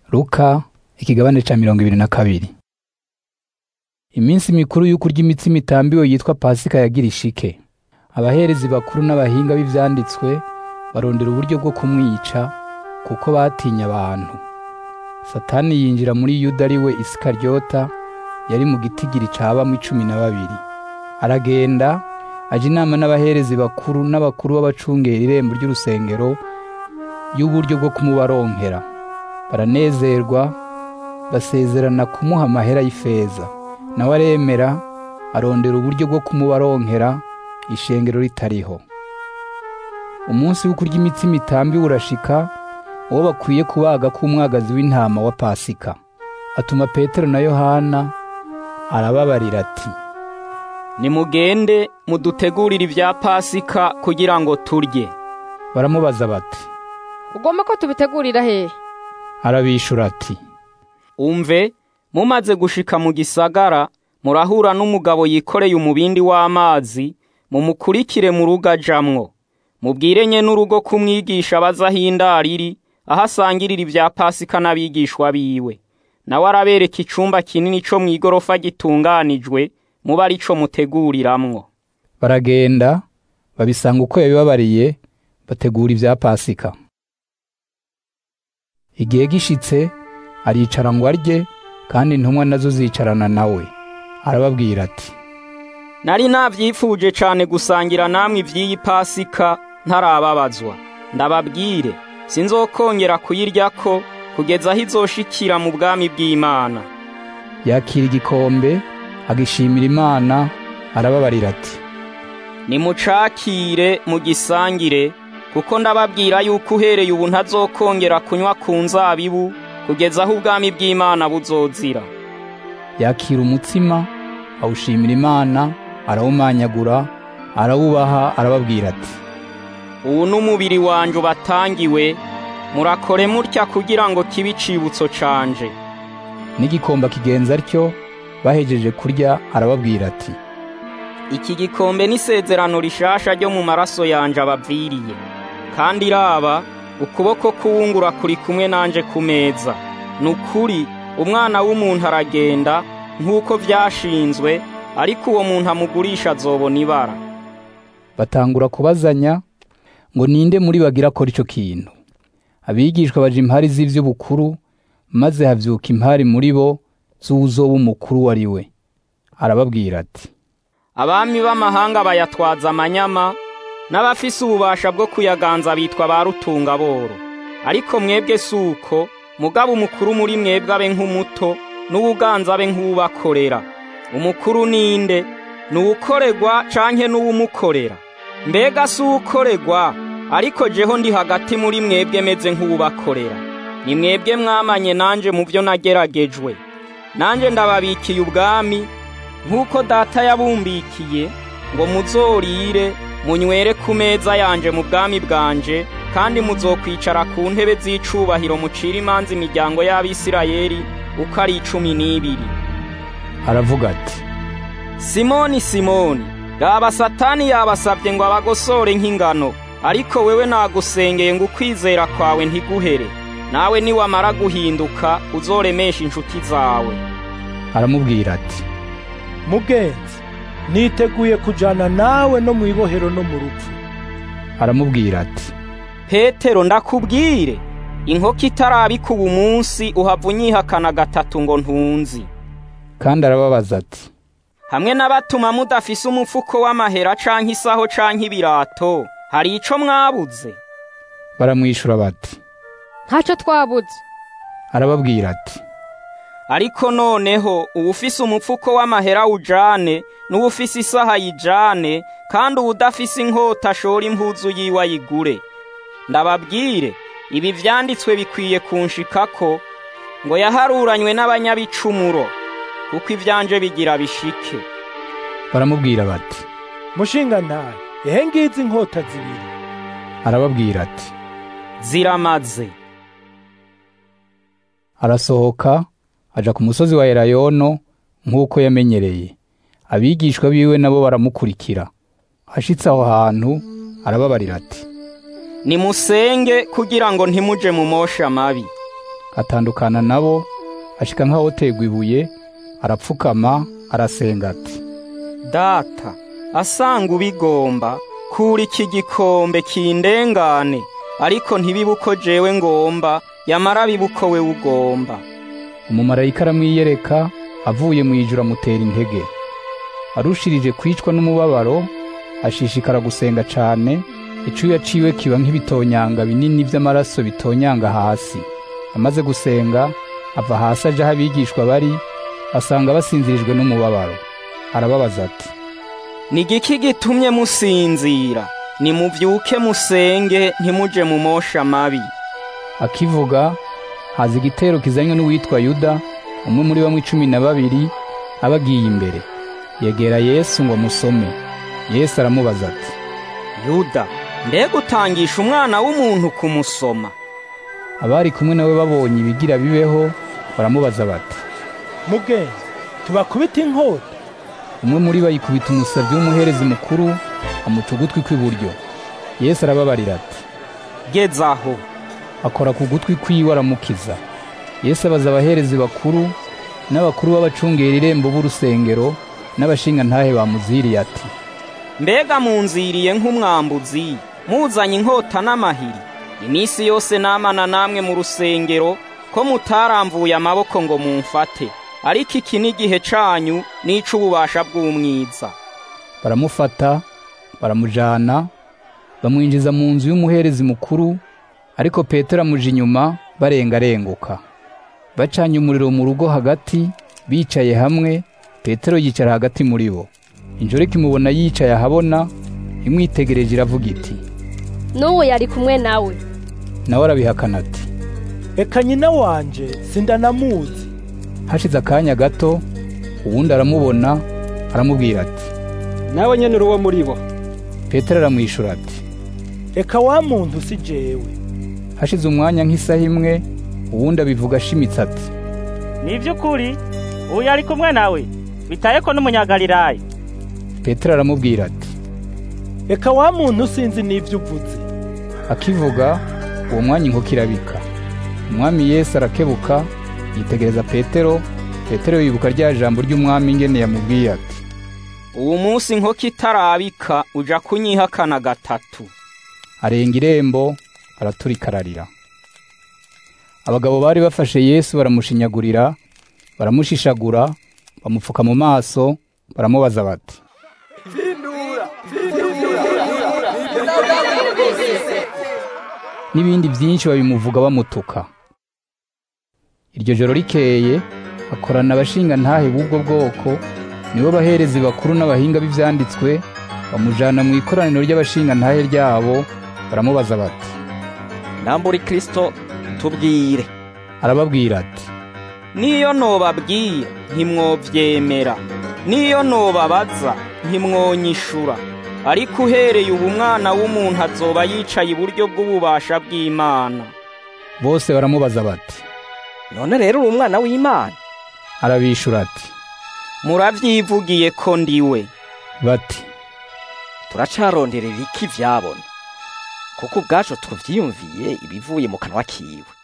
Luka ikigabane ca mirongo ibiri na kabiri iminsi mikuru y'ukurya imitsima itambiwe yitwa pasika yagira ishike abaherezi bakuru n'abahinga b'ivyanditswe barondera uburyo bwo kumwica kuko batinya abantu satani yinjira muri yuda ari we isikaryota yari mu gitigiri cabamwo icumi na babiri aragenda aja inama n'abaherezi bakuru n'abakuru b'abacungera irembo ry'urusengero y'uburyo bwo kumubaronkera baranezerwa basezerana kumuha amahera y'ifeza nawe aremera arondera uburyo bwo kumubaronkera ishengero ritariho umunsi wo kurya imitsima itambiwe urashika uwo bakwiye kubaga k'umwagazi w'intama wa pasika atuma petero na yohana arababarira ati nimugende mudutegurire ibya pasika kugira ngo turye baramubaza bati ugomba ko tubitegurira hehe arabishura ati umve mumaze gushika mu gisagara murahura n'umugabo yikoreye umubindi w'amazi mumukurikire mu rugo ajamwo mubwire nye n'urugo kumwigisha baza aho indaro iri aho asangirira ibya pasika n'abigishwa biwe nawe arabereka icumba kinini co mw'igorofa gitunganijwe muba ari co muteguriramwo baragenda babisanga uko yabibabariye bategura ibya pasika igihe gishitse aricara ngo arye kandi intumwa nazo zicarana nawe arababwira ati nari navyifuje cane gusangira namwe ivy'iyi pasika ntarababazwa ndababwire sinzokongera kuyiryako kugeza aho izoshikira mu bwami bw'imana yakira igikombe agishimira imana arababarira ati nimucakire mugisangire kuko ndababwira yuko uhereye ubu ntazokongera kunywa ku nzabibu kugeza aho ubwami bw'imana buzozira yakira umutsima awushimira imana arawumanyagura arawubaha arababwira ati ubu n'umubiri wanje ubatangiwe murakore mutya kugira ngo kibe icibutso canje n'igikombe kigenza atyo bahejeje kurya arababwira ati iki gikombe n'isezerano rishasha ryo mu maraso yanje abaviriye kandi iraba ukuboko k'uwungura kuri kumwe nanje ku meza ni ukuri umwana w'umuntu aragenda nk'uko vyashinzwe ariko uwo muntu amugurisha azobona ibara batangura kubazanya ngo ninde muri bagira akora ico kintu abigishwa baja impari z'ivy'ubukuru maze havyuka impari muri bo z'uwuzoba umukuru wari we arababwira ati abami b'amahanga bayatwaza amanyama n'abafise ububasha bwo kuyaganza bitwa ba rutungaboro ariko mwebwe si uko mugabo umukuru muri mwebwe abe nk'umuto n'uwuganza abe nk'uwubakorera umukuru ninde ni uwukorerwa canke n'uwumukorera mbega si uwukorerwa ariko jeho ndi hagati muri mwebwe meze nk'uwubakorera ni mwebwe mwamanye nanje mu byo nageragejwe nanje ndababikiye ubwami nk'uko data yabumbikiye ngo muzorire munywere ku meza yanje mu bwami bwanje kandi muzokwicara ku ntebe z'icubahiro mucira imanza imiryango y'abisirayeli uko ari icumi n'ibiri aravuga ati simoni simoni raba satani yabasabye ngo abagosore nk'ingano ariko wewe nagusengeye ngo ukwizera kwawe ntiguhere nawe niwamara guhinduka uzoremesha inshuti zawe aramubwira ati mugenzi niteguye kujana nawe no mu ibohero no mu rupfu aramubwira ati petero ndakubwire inkoko itarabika ubu munsi uhava unyihakana gatatu ngo ntunzi kandi arababaza ati hamwe n'abatuma mudafise umufuko w'amahera canke isaho canke ibirato hari ico mwabuze baramwishura bati ntacyo twabuze arababwira ati ariko noneho uwufise umupfuko w'amahera ujane n'uwufise isaha yijane kandi uwudafise inkota ashora impuzu yiwe ayigure ndababwire ibi vyanditswe bikwiye kunshikako ngo yaharuranywe n'abanyabicumuro kuko ivyanje bigira bishike baramubwira bati mushinga ntahe ehe ngizi inkota zibiri arababwira ati ziramaze arasohoka aja ku musozi wa elayono nk'uko yamenyereye abigishwa biwe nabo baramukurikira ashitse aho hantu arababarira ati nimusenge kugira ngo ntimuje mu mosha mabi atandukana nabo ashika nk'ahotegwa ibuye arapfukama arasenga ati data asanga ubigomba kura iki gikombe kindengane ariko ntibibe uko jewe ngomba yamara bibe uko we ugomba umumarayika aramwiyereka avuye mu ijuru amutera intege arushirije kwicwa n'umubabaro ashishikara gusenga cane icuya ciwe kiba nk'ibitonyanga binini vy'amaraso bitonyanga hasi amaze gusenga ava hasi aja aho abigishwa bari asanga basinzirijwe n'umubabaro arababaza ati ni igiki gitumye musinzira nimuvyuke musenge ntimuje mu mosha mabi akivuga haza igitero kizanywe n'uwitwa yuda umwe muri bamwe cumi na babiri abagiye imbere yegera yesu ngo amusome yesu aramubaza ati yuda mbega utangisha umwana w'umuntu kumusoma abari kumwe nawe babonye ibigira bibeho baramubaza bati mugenzi tubakubita inkota umwe muri bo yikubita umusabyi w'umuherezi mukuru amuca ugutwi kw'iburyo yesu arababarira ati geza aho akora ku gutwi kwiwe aramukiza yesu abaza abaherezi bakuru n'abakuru b'abacungera irembo b'urusengero n'abashingantahe bamuziriye ati mbega munziriye nk'umwambuzi muzanye inkota n'amahiri iminsi yose namana namwe mu rusengero ko mutaramvuye amaboko ngo mumfate ariko iki ni igihe canyu n'ic'ububasha bw'umwiza baramufata baramujana bamwinjiza mu nzu y'umuherezi mukuru ariko petero amuja inyuma barengarenguka bacanye umuriro mu rugo hagati bicaye hamwe petero yicara hagati muri bo injoreka imubona yicaye ahabona imwitegereje iravuga iti n'uwo yari kumwe nawe nawe arabihakana ati reka nyina wanje sindanamuzi hashize akanya gato uwundi aramubona aramubwira ati nawe nyene uri uwo muri bo petero aramwishura ati reka wa muntu si jewe hashize umwanya nk'isaha imwe uwundi abivuga ashimitse ati ni iby'ukuri ubu yari kumwe nawe bitaye ko n'umunyagalilaya petero aramubwira ati reka wa muntu sinzi n'ibyo uvuze akivuga uwo mwanya inkoko irabika umwami yesu arakebuka yitegereza petero petero yibuka rya jambo ry'umwami ingene yamubwiye ati uwo munsi inkoko itarabika uja kunyihakana gatatu arenga irembo araturika ararira abagabo bari bafashe yesu baramushinyagurira baramushishagura bamupfuka mu maso baramubaza bati n'ibindi byinshi babimuvuga bamutuka iryo joro rikeye akorana abashingantahe b'ubwo bwoko nibo baherezi bakuru n'abahinga b'ivyanditswe bamujana mu ikoraniro ry'abashingantahe ryabo baramubaza bati nambura kristo tubwire arababwira ati niyo nobabwira ntimwovyemera niyo nobabaza ntimwonyishura ariko uhereye ubu umwana w'umuntu azoba yicaye iburyo bw'ububasha bw'imana bose baramubaza bati none rero uri umwana w'imana arabishura ati muravyivugiye ko ndiwe bati turacaronderera iki vyabona kuko ubwacu tuvyiyumviye ibivuye mu kanwa kiwe